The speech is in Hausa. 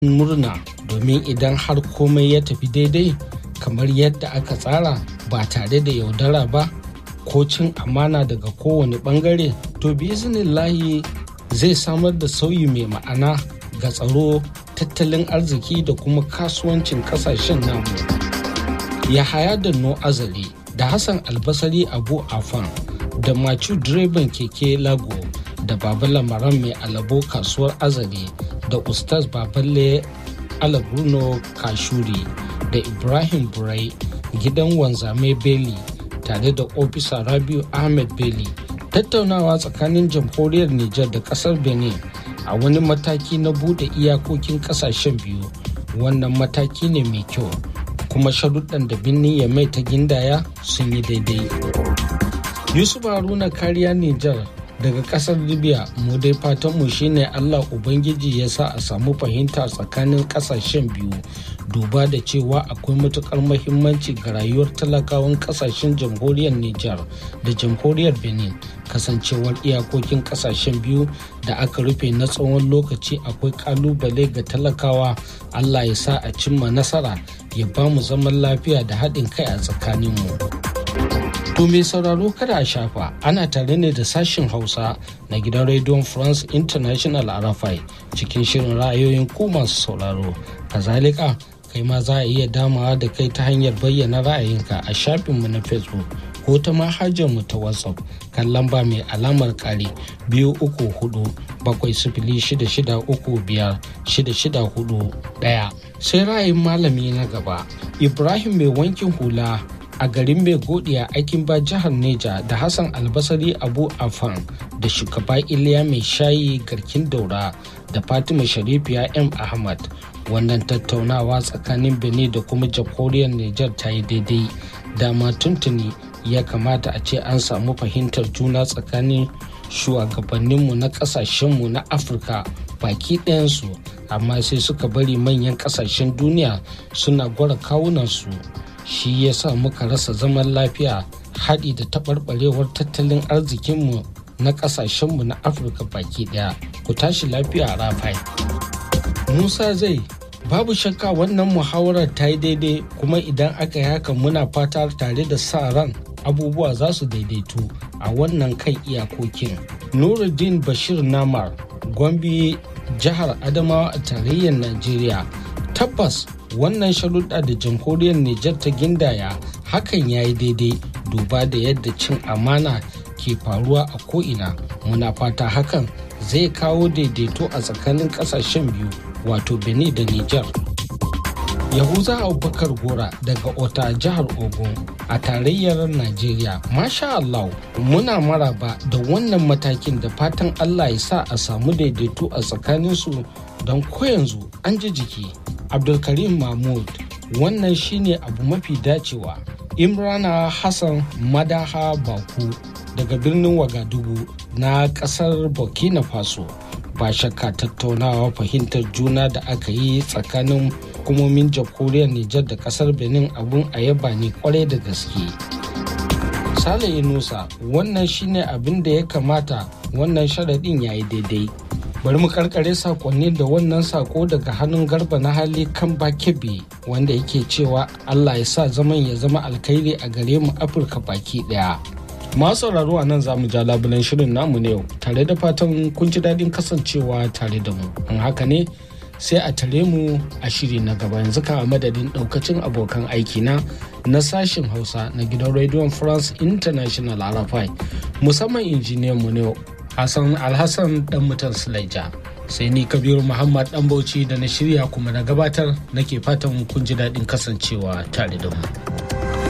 murna domin idan har komai ya tafi daidai kamar yadda aka tsara ba tare da yaudara ba ko cin amana daga kowane bangare to lahi zai samar da sauyi mai ma'ana ga tsaro tattalin arziki da kuma kasuwancin kasashen namu yahaya da no azali da hassan albasari abu afan da macu direban keke lago da baba lamaran mai alabo kasuwar azali da ustaz baballe alabruno kashuri da ibrahim burai gidan wanzame beli tare da ofisa rabiu ahmed beli tattaunawa tsakanin jamhuriyar niger da kasar benin a wani mataki na bude iyakokin kasashen biyu wannan mataki ne mai kyau kuma sharuɗan da birnin ya mai ta gindaya sun yi daidai yusuf haruna kariya niger daga kasar libya mu dai fatanmu shine allah ubangiji ya sa a samu fahimta tsakanin kasashen biyu duba da cewa akwai matukar mahimmanci ga rayuwar talakawan kasashen jamhuriyar niger da jamhuriyar benin kasancewar iyakokin kasashen biyu da aka rufe na tsawon lokaci akwai kalubale ga talakawa allah ya sa a cimma nasara ya ba mu zaman lafiya da haɗin kai a tsakaninmu. To mai sauraro kada a shafa ana tare ne da sashen Hausa na gidan rediyon France International Arafai cikin shirin ra'ayoyin ku masu sauraro. Kazalika kai ma za a iya damawa da kai ta hanyar bayyana ra'ayinka a shafinmu na Facebook ko ta mu ta WhatsApp kan lamba mai alamar kare biyu uku hudu bakwai sifili shida shida uku biyar shida shida hudu ɗaya. Sai ra'ayin malami na gaba Ibrahim mai wankin hula a garin mai godiya aikin ba jihar neja da hassan albasari abu afan da shugaba iliya mai shayi garkin daura da fatima sharifiya m ahmad wannan tattaunawa tsakanin benin da kuma jamhuriyar niger ta yi daidai dama tuntuni ya kamata a ce an samu fahimtar juna tsakanin shugabanninmu na kasashenmu na afirka baki ɗayansu amma sai suka bari manyan kasashen duniya suna gwara kawunansu shi ya sa muka rasa zaman lafiya haɗi da taɓarɓarewar tattalin arzikinmu na ƙasashenmu na afirka baki ɗaya ku tashi lafiya a rafai musa zai babu shakka wannan muhawarar ta yi daidai kuma idan aka yi haka muna fata tare da sa ran abubuwa za su daidaitu a wannan kan iyakokin nuruddin bashir namar gombe jihar adamawa a tarayyar najeriya tabbas wannan sharuɗa da jamhuriyar Nijar ta gindaya hakan ya yi daidai duba da yadda cin amana ke faruwa a ko'ina muna fata hakan zai kawo daidaito a tsakanin ƙasashen biyu wato benin da Nijar. yahuza abubakar gora daga ota jihar ogun a tarayyar najeriya masha allah muna maraba da wannan matakin da fatan allah ya sa a samu daidaito a tsakaninsu don ko yanzu an ji jiki abdulkarim mahmud wannan shine abu mafi dacewa imrana hassan madaha baku daga birnin wagadugu na kasar burkina faso ba shakka tattaunawa fahimtar juna da aka yi tsakanin hukumomin jamhuriyar nijar da kasar benin abun a yaba ne kwarai da gaske sale inusa wannan shine abin da ya kamata wannan sharaɗin ya yi daidai bari mu karkare sakonni da wannan sako daga hannun garba na hali kan bakebe wanda yake cewa allah ya sa zaman ya zama alkhairi a gare mu afirka baki daya masu sauraro a nan za mu ja labulen shirin namu ne yau tare da fatan kun ji daɗin kasancewa tare da mu an haka ne sai a tare mu a shiri na gaba yanzu ka madadin ɗaukacin abokan aiki na na sashen hausa na gidan rediyon france international arafai musamman injiniyan mu ne Hassan Alhassan dan mutan Sulaija. Sai ni Kabiru Muhammad dan Bauchi da na shirya kuma na gabatar nake fatan kun ji daɗin kasancewa tare da mu.